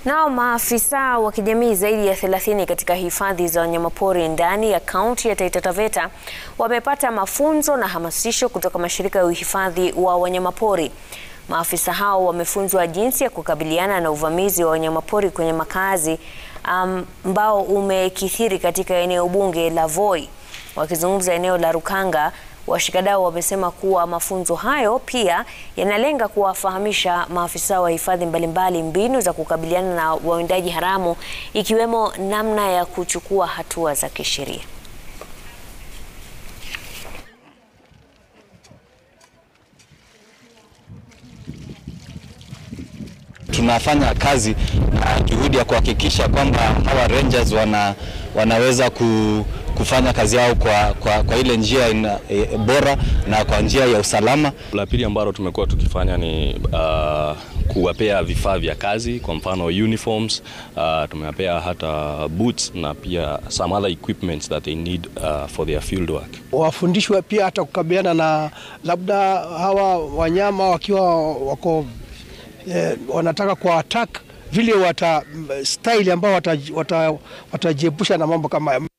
Nao maafisa wa kijamii zaidi ya 30 katika hifadhi za wanyamapori ndani ya kaunti ya Taita Taveta wamepata mafunzo na hamasisho kutoka mashirika ya uhifadhi wa wanyamapori. Maafisa hao wamefunzwa jinsi ya kukabiliana na uvamizi wa wanyamapori kwenye makazi ambao um, umekithiri katika eneo bunge la Voi. Wakizungumza eneo la Rukanga, washikadau wamesema kuwa mafunzo hayo pia yanalenga kuwafahamisha maafisa wa hifadhi mbalimbali mbinu za kukabiliana na wawindaji haramu ikiwemo namna ya kuchukua hatua za kisheria. Tunafanya kazi na juhudi ya kuhakikisha kwamba hawa rangers wana, wanaweza ku, kufanya kazi yao kwa, kwa, kwa ile njia ina, e, bora na kwa njia ya usalama. La pili ambalo tumekuwa tukifanya ni uh, kuwapea vifaa vya kazi, kwa mfano uniforms, uh, tumewapea hata boots na pia some other equipments that they need uh, for their field work. Wafundishwe pia hata kukabiliana na labda hawa wanyama wakiwa wako eh, wanataka kwa attack vile wata style ambao watajiepusha wata, wata na mambo kama